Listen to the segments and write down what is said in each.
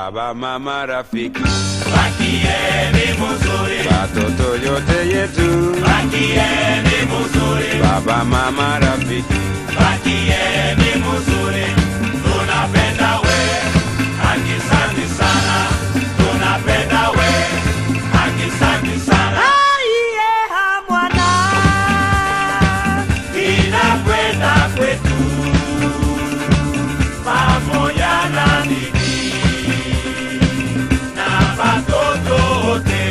baba, mama, rafiki, bakieni muzuri, watoto yote yetu, bakieni muzuri, baba, mama, rafiki, bakieni muzuri, tunapenda we, akisanti sana, tunapenda we, akisanti sana, inakwenda kwetu pamoja na nini na watoto wote.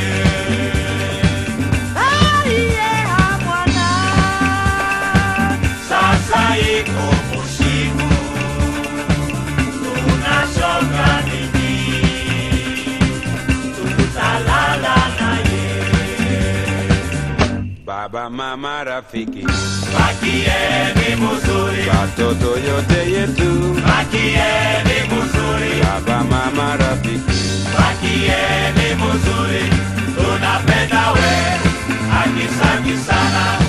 Sasa iko usiku, tunashoka nini, tutalala naye. baba, mama, rafiki, Bakieni muzuri, watoto yote yetu, bakieni muzuri, baba, mama, rafiki, bakieni muzuri, tunapenda we, akisanti sana,